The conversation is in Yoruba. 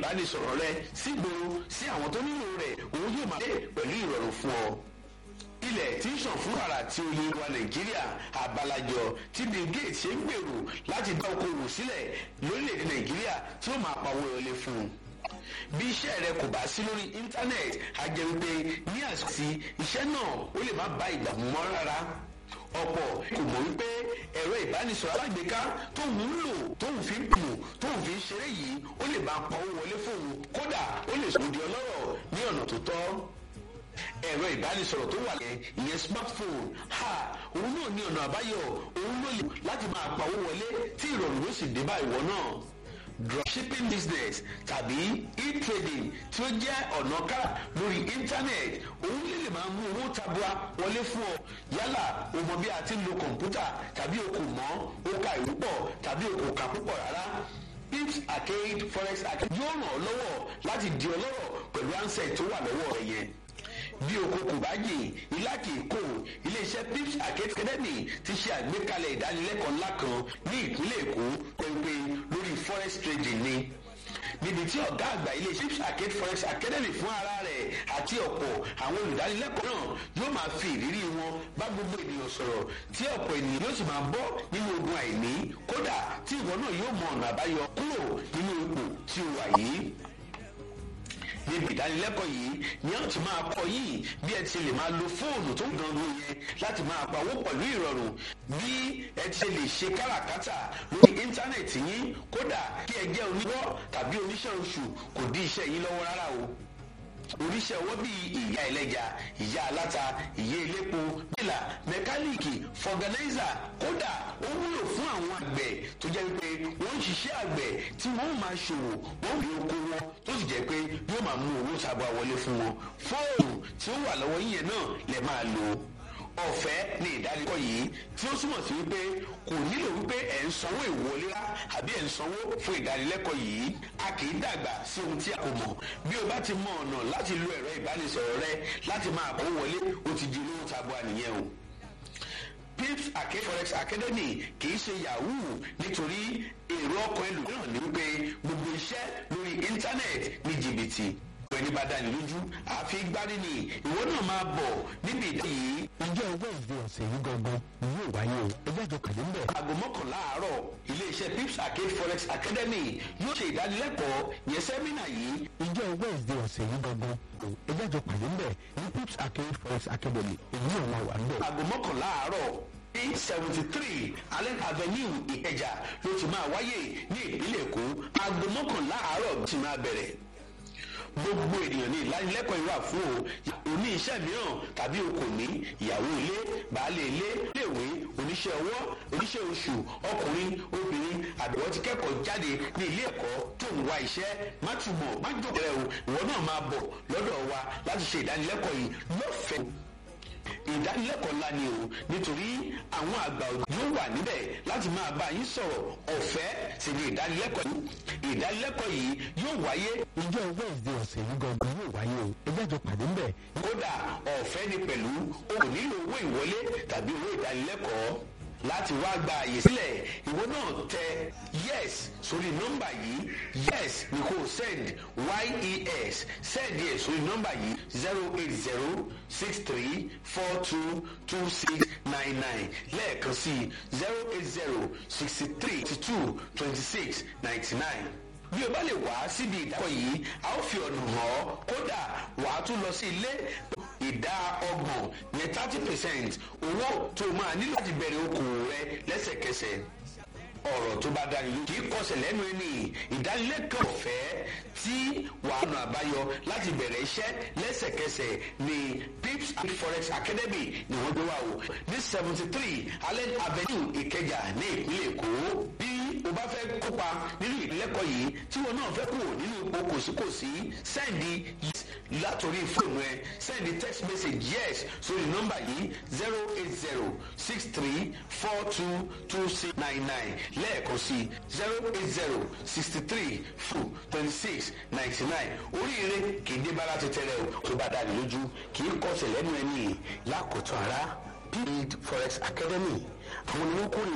ìbánisọ̀rọ̀ rẹ sígboro sí àwọn tó nílò rẹ̀ òun yóò máa dé pẹ̀lú ìrọ̀rùn fún ọ ilẹ̀ tí ń ṣàn fún wàrà tí oyin wa nàìjíríà àbálàjọ tí bill gates ṣe ń gbèrò láti dá okòwò sílẹ̀ lórílẹ̀‐èdè nàìjíríà tí ó máa pawó wọlé fún un bí iṣẹ́ rẹ kò bá sí lórí íńtánẹ́ẹ̀tì á jẹ́ wípé ní àsìkò iṣẹ́ náà ó lè má bá ìgbà mú mọ́ rárá ọ̀pọ̀ kò mọ̀ wípé ẹ̀rọ ìbánisọ̀rọ̀ alágbèéká tóun ń lò tóun fi ń pò tóun fi ń ṣeré yìí ó lè máa pawó wọlé fóun kódà ó lè sòdì ọlọ́rọ̀ ní ọ̀nà tó tọ́ ẹ̀rọ ìbánisọ̀rọ̀ tó wà lẹ́ ìyẹn smartphone ha òun náà ní ọ̀nà àbáyọ òun ló lè láti máa pawó wọlé tí ìrọ̀rùn ló sì dé bá ìwọ náà dropshipping business tàbí e-trading tí ó jẹ́ ọ̀nà kára lórí internet òun lè lè máa mú owó tabua wọlé fún ọ yálà o mọ bí a ti ń lo kọ̀ǹpútà tàbí o kò mọ̀ o ka ìwé pọ̀ tàbí o kò kà púpọ̀ rárá pips arcade forex arcade yóò ràn ọ́ lọ́wọ́ láti di ọlọ́rọ̀ pẹ̀lú ansẹ̀ tó wà lọ́wọ́ rẹ yẹn bí oko kò bá yè ilá kì í kò iléeṣẹ́ pips arcade academy ti ṣe àgbékalẹ̀ ìdánilẹ́kọ̀ọ́ ńlá kan ní ìpínlẹ̀ èkó pẹ̀pẹ́ lórí forex trading ni níbi tí ọ̀gá àgbà iléeṣẹ́ pips arcade forex academy fún ara rẹ̀ àti ọ̀pọ̀ àwọn olùdánilẹ́kọ̀ọ́ náà yóò máa fi ìrírí wọn bá gbogbo ènìyàn sọ̀rọ̀ tí ọ̀pọ̀ ènìyàn yóò sì máa bọ́ nínú ogun àìní kódà tí ìwọ náà yóò mọ ọ̀nà àbáyọ kúrò nínú ipò tí o wà yìí níbi ìdánilẹ́kọ̀ọ́ yìí ni a ti máa kọ́ yìí bí ẹ ti lè máa lo fóònù tó ń dánwó yẹn láti máa pawó pẹ̀lú ìrọ̀rùn bí ẹ ti lè ṣe káràkátà lórí íńtánẹ̀tì yín kódà kí ẹ jẹ́ oníwọ́ tàbí oníṣẹ́ oṣù kò dí iṣẹ́ yín lọ́wọ́ rárá o oníṣẹ́ ọwọ́ bíi ìyá ẹlẹ́ja ìyá aláta ìyá elépo bílà mẹkáníìkì fọgànáìzà kódà ó wúlò fún àwọn àgbẹ̀ tó jẹ́ pé wọ́n ń ṣiṣẹ́ àgbẹ̀ tí wọ́n máa ṣòwò wọ́n rí oko wọn tó sì jẹ́ pé yóò máa mú owó sábà wọlé fún wọn fóònù tí ó wà lọ́wọ́ yíyẹn náà lè máa lò ọ̀fẹ́ ní ìdánilẹ́kọ̀ọ́ yìí tí ó túmọ̀ sí wípé kò nílò wípé ẹ̀ ń sanwó ìwọlé rá àbí ẹ̀ ń sanwó fún ìdánilẹ́kọ̀ọ́ yìí a kì í dàgbà sí ohun tí a kò mọ̀ bí o bá ti mọ ọ̀nà láti lo ẹ̀rọ ìbánisọ̀rọ̀ rẹ láti máa kó wọlé o ti di olówó tabua nìyẹn o pips arcade forex academy kì í ṣe yahoo nítorí èrò ọkàn ẹlòmíràn ní wípé gbogbo iṣẹ́ lórí íńtánẹ́ẹ̀tì ní jìbìtì ẹni bá dání lójú àfi gbárí ni ìwọ náà máa bọ̀ níbi ìdá yìí. ìjọ wednesday ọ̀sẹ̀ yìí gangan ni yóò wáyé o ẹgbẹ́ àjọ pàdé ń bẹ̀. aago mọ́kànlá àárọ̀ iléeṣẹ́ pips arcade forex academy yóò ṣe ìdánilẹ́kọ̀ọ́ yẹn sẹ́mínà yìí. ìjọ wednesday ọ̀sẹ̀ yìí gangan o ẹgbẹ́ àjọ pàdé ń bẹ̀ ní pips arcade forex academy èyí náà máa wà ń bẹ̀. aago mọ́kànlá àárọ̀ ní seventy three allen avenue ìkẹjà ló ti máa wáyé ní ìpínlẹ̀ èkó aago mọ́kànlá àárọ̀ ti máa bẹ̀rẹ̀ gbogbo ènìyàn ní ìlanilẹ́kọ̀ọ́ ìwà fún o oní iṣẹ́ mìíràn tàbí o kò ní ìyàwó ilé baálé ilé iléèwé oníṣẹ́ ọwọ́ oníṣẹ́ oṣù ọkùnrin obìnrin àbẹ̀wò ti kẹ́kọ̀ọ́ jáde ní ilé ẹ̀kọ́ tó ń wá iṣẹ́ má túbọ̀ má jókòó rẹ o ìwọ náà máa bọ̀ lọ́dọ̀ wa láti ṣe ìdánilẹ́kọ̀ọ́ yìí lọ́fẹ̀ẹ́ ìdánilẹ́kọ̀ọ́ ńlá ni o nítorí àwọn àgbà yóò wà níbẹ̀ láti máa bá yín sọ̀rọ̀ ọ̀fẹ́ sì ni ìdánilẹ́kọ̀ọ́ yìí ìdánilẹ́kọ̀ọ́ yìí yóò wáyé. ìjọ wednesday ọ̀sẹ̀ yìí gangan yóò wáyé o ẹgbẹ́ àjọ pàdé ń bẹ̀. kódà ọ̀fẹ́ ni pẹ̀lú o kò nílò owó ìwọlé tàbí owó ìdánilẹ́kọ̀ọ́ láti wá gba àyè sílẹ̀ ìwọ náà tẹ yes sórí nọ́mbà yìí yes ni kò send yes send yes sórí nọ́mbà yìí zero eight zero six three four two two six nine nine lẹ́ẹ̀kan sí zero eight zero sixty three two twenty six ninety nine bí o bá lè wá síbi ìdákọ̀ yìí a ó fi ọ̀nà hàn ọ́ kódà wà á tún lọ sí ilé ìdá ọgbọ̀n yẹn thirty percent owó tó máa ní láti bẹ̀rẹ̀ okòwò rẹ lẹ́sẹ̀kẹsẹ̀ ọ̀rọ̀ tó bá dání lójú kì í kọsẹ̀ lẹ́nu ẹni ìdánilẹ́kọ̀ọ́ ọ̀fẹ́ tí wàá nà àbáyọ láti bẹ̀rẹ̀ iṣẹ́ lẹ́sẹ̀kẹsẹ̀ ní pips and forex academy ni wọ́n gbé wá o ní seventy three allen avenue ìkẹjà ní ìpínlẹ̀ èkó bí o bá fẹ́ kópa nínú ìlẹ́kọ̀ọ́ yìí tí wọn náà fẹ́ kúrò nínú ipò kòsíkòsí sẹ́ndì látòrí fóònù ẹ sẹ́ndì text message yes sórí nọ́mbà yìí zero eight zero six three four two two six nine nine lẹ́ẹ̀kan sí zero eight zero sixty three four twenty six ninety nine oríire kì í dé bára tẹ́tẹ́rẹ́ o tó bá dáni lójú kì í kọsẹ̀ lẹ́nu ẹni lákòótọ́ ara pid forex academy àwọn ni wọ́n kórè